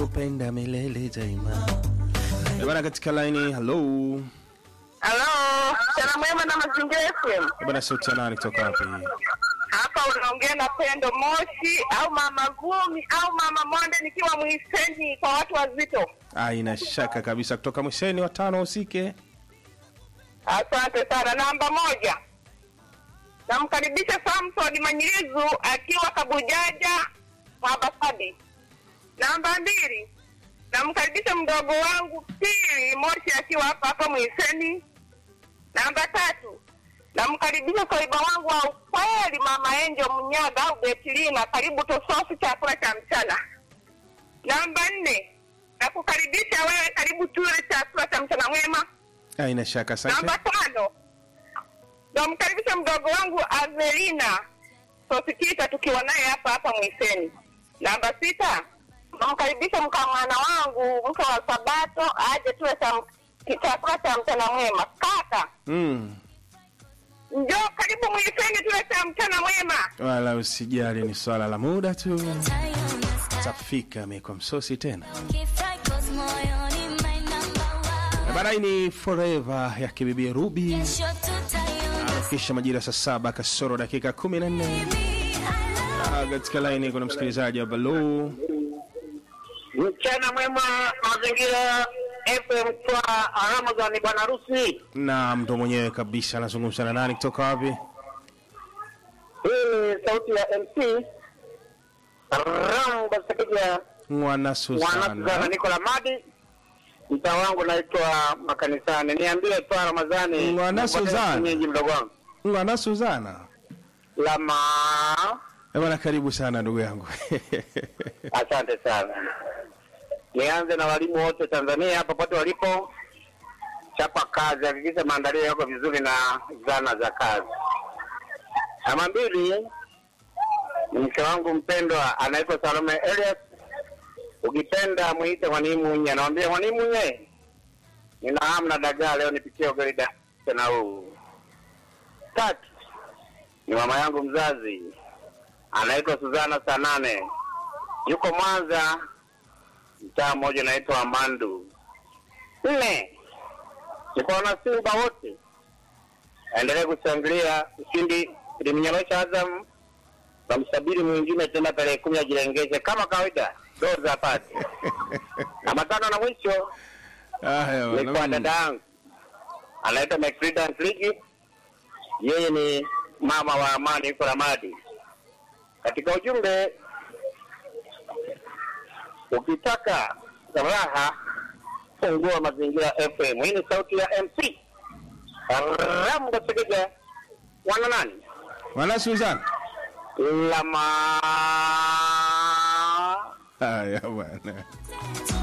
nitakupenda milele daima. Eh, Bana, katika laini, hello. Halo, mchana mwema na mazingira FM. Eh, Bana, sauti ya nani kutoka wapi? Hapa unaongea na Pendo Moshi au Mama Vumi au Mama Monde nikiwa Mwiseni kwa watu wazito. Aina shaka kabisa kutoka Mwiseni watano usike. Asante sana. Namba moja, namkaribisha Samson Manyilizu akiwa Kabujaja Mabasadi. Namba mbili, namkaribisha mdogo wangu Pili Moshi akiwa hapa hapa Mwiseni. Namba tatu, namkaribisha soiba wangu wa ukweli Mama Enjo Mnyaga au Betilina, karibu tusosi chakula cha mchana. Namba nne, nakukaribisha wewe, karibu tule chakula cha mchana mwema. Aina shaka, asante. Namba tano, namkaribisha mdogo wangu Avelina Sosikita, tukiwa naye hapa hapa Mwiseni. Namba sita, namkaribisha mkamwana wangu mke wa Sabato aje tuwe cha chakula cha mchana mwema. Kaka, Mm. njoo karibu Mwiseni tuwe cha mchana mwema. Wala usijali, ni swala la muda tu. Tafika meko msosi tena. Eh, Bana, hii ni forever ya kibibi Ruby. Kisha majira saa saba kasoro dakika kumi na nne Ah, katika laini kuna msikilizaji wa Baloo. Mchana mwema mazingira FM kwa Ramadhani bwana harusi. na mtu mwenyewe kabisa anazungumza na nani kutoka wapi? Hii ni sauti ya MC Ramba Sekeja Mwana Mwanasuzana Suzana. Nikola Madi. Mtaa wangu naitwa makanisani. Niambie tu Ramadhani. Mwana Suzana. Nyinyi mdogo wangu. Mwana Suzana. Lama. Eh, bwana karibu sana ndugu yangu. Asante sana. Nianze na walimu wote Tanzania popote walipo. Chapa kazi, hakikisha maandalio yako vizuri na zana za kazi. Namba mbili ni mke wangu mpendwa anaitwa Salome Elias. Ukipenda mwite mwalimu nye, namwambia mwalimu nye, nina hamu na dagaa leo, nipikie ugali da tena huu. Tatu ni mama yangu mzazi anaitwa Suzana Sanane, yuko Mwanza, mtaa mmoja unaitwa Mandu. Nne ni kwa wana Simba wote, aendelee kushangilia ushindi ilimnyorosha Azam na msabiri mwingine tena tarehe kumi ajilengeshe kama kawaida doza apate. Na matano na mwisho Haya ni kwa bwana. dada yangu anaitwa Macfrida Ntligi, yeye ni mama wa amani, yuko Ramadi. Katika ujumbe, ukitaka raha fungua Mazingira FM. Hii ni sauti ya MC Rambo Segeja, wana nani Mwana Suzana. lama Haya bwana.